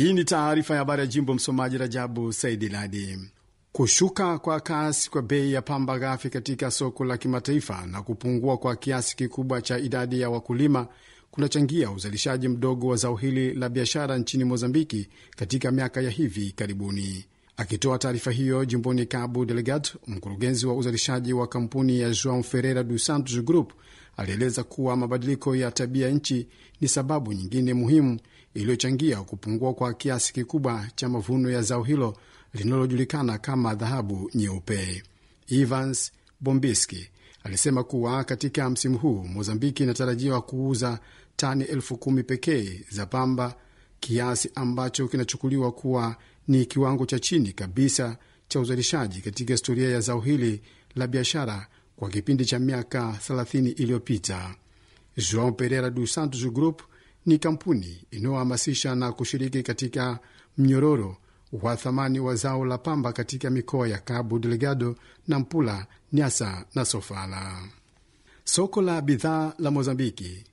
Hii ni taarifa ya habari ya jimbo. Msomaji Rajabu Saidi Ladi. Kushuka kwa kasi kwa bei ya pamba ghafi katika soko la kimataifa na kupungua kwa kiasi kikubwa cha idadi ya wakulima kunachangia uzalishaji mdogo wa zao hili la biashara nchini Mozambiki katika miaka ya hivi karibuni. Akitoa taarifa hiyo jimboni Cabo Delgado, mkurugenzi wa uzalishaji wa kampuni ya Joao Ferreira dos Santos Group alieleza kuwa mabadiliko ya tabia nchi ni sababu nyingine muhimu iliyochangia kupungua kwa kiasi kikubwa cha mavuno ya zao hilo linalojulikana kama dhahabu nyeupe. Evans Bombiski alisema kuwa katika msimu huu Mozambiki inatarajiwa kuuza tani elfu kumi pekee za pamba, kiasi ambacho kinachukuliwa kuwa ni kiwango cha chini kabisa cha uzalishaji katika historia ya zao hili la biashara kwa kipindi cha miaka 30 iliyopita. Joao Pereira dos Santos Group ni kampuni inayohamasisha na kushiriki katika mnyororo wa thamani wa zao la pamba katika mikoa ya Cabo Delgado, Nampula, Nyasa na Sofala. Soko la bidhaa la Mozambiki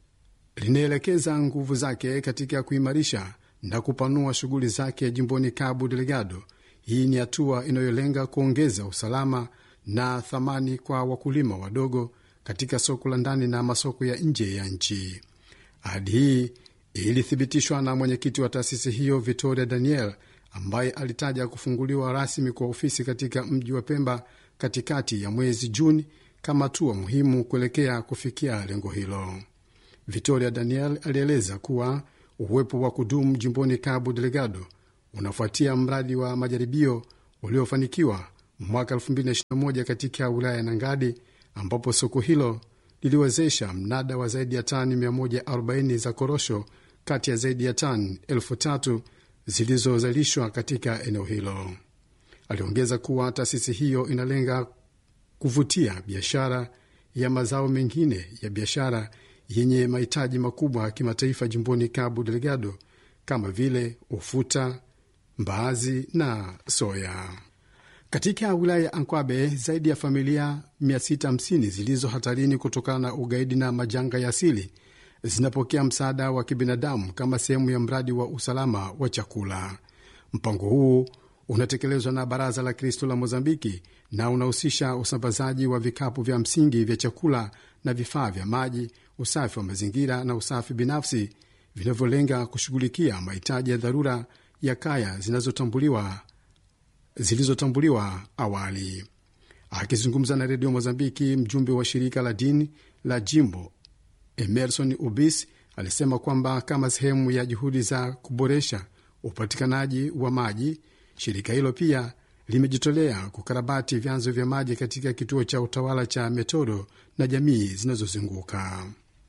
linaelekeza nguvu zake katika kuimarisha na kupanua shughuli zake jimboni Cabo Delgado. Hii ni hatua inayolenga kuongeza usalama na thamani kwa wakulima wadogo katika soko la ndani na masoko ya nje ya nchi. Ahadi hii ilithibitishwa na mwenyekiti wa taasisi hiyo Victoria Daniel, ambaye alitaja kufunguliwa rasmi kwa ofisi katika mji wa Pemba katikati ya mwezi Juni kama hatua muhimu kuelekea kufikia lengo hilo. Victoria Daniel alieleza kuwa uwepo wa kudumu jimboni Cabo Delgado unafuatia mradi wa majaribio uliofanikiwa mwaka 2021 katika wilaya ya Nangadi, ambapo soko hilo liliwezesha mnada wa zaidi ya tani 140 za korosho kati ya zaidi ya tani elfu tatu zilizozalishwa katika eneo hilo. Aliongeza kuwa taasisi hiyo inalenga kuvutia biashara ya mazao mengine ya biashara yenye mahitaji makubwa ya kimataifa jimboni Cabo Delgado kama vile ufuta, mbaazi na soya. Katika wilaya ya Ankwabe, zaidi ya familia 650 zilizo hatarini kutokana na ugaidi na majanga ya asili zinapokea msaada wa kibinadamu kama sehemu ya mradi wa usalama wa chakula. Mpango huu unatekelezwa na Baraza la Kristo la Mozambiki na unahusisha usambazaji wa vikapu vya msingi vya chakula na vifaa vya maji, usafi wa mazingira na usafi binafsi vinavyolenga kushughulikia mahitaji ya dharura ya kaya zinazotambuliwa zilizotambuliwa awali. Akizungumza na redio Mozambiki, mjumbe wa shirika la dini la jimbo Emerson Ubis alisema kwamba kama sehemu ya juhudi za kuboresha upatikanaji wa maji, shirika hilo pia limejitolea kukarabati vyanzo vya maji katika kituo cha utawala cha Metodo na jamii zinazozunguka.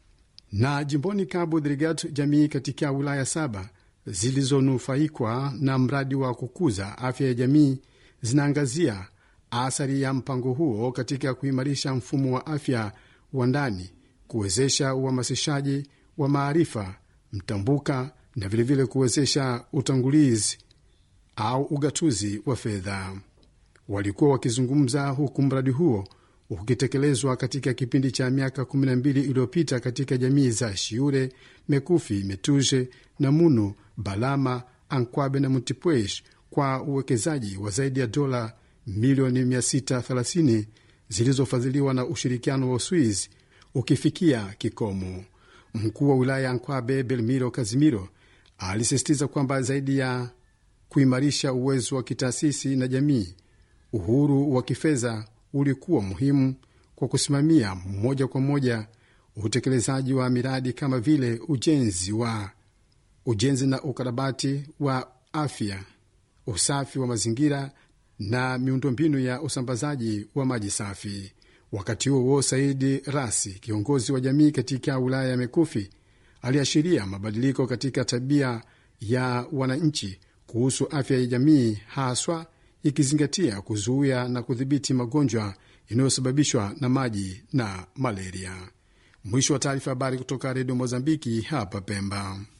Na jimboni Cabo Delgado, jamii katika wilaya saba zilizonufaikwa na mradi wa kukuza afya ya jamii zinaangazia athari ya mpango huo katika kuimarisha mfumo wa afya wa ndani, kuwezesha uhamasishaji wa maarifa mtambuka na vilevile kuwezesha utangulizi au ugatuzi wa fedha. Walikuwa wakizungumza huku mradi huo ukitekelezwa katika kipindi cha miaka 12 iliyopita katika jamii za Shiure, Mekufi, Metuje, Namunu, Balama, Ankwabe na Mutipwesh kwa uwekezaji wa zaidi ya dola milioni 630 zilizofadhiliwa na ushirikiano wa Uswiz ukifikia kikomo. Mkuu wa wilaya ya Ankwabe Belmiro Kazimiro alisisitiza kwamba zaidi ya kuimarisha uwezo wa kitaasisi na jamii, uhuru wa kifedha ulikuwa muhimu kwa kusimamia moja kwa moja utekelezaji wa miradi kama vile ujenzi wa ujenzi na ukarabati wa afya, usafi wa mazingira na miundombinu ya usambazaji wa maji safi. Wakati huo huo, Saidi Rasi, kiongozi wa jamii katika wilaya ya Mekufi, aliashiria mabadiliko katika tabia ya wananchi kuhusu afya ya jamii, haswa ikizingatia kuzuia na kudhibiti magonjwa yanayosababishwa na maji na malaria. Mwisho wa taarifa. Habari kutoka Redio Mozambiki hapa Pemba.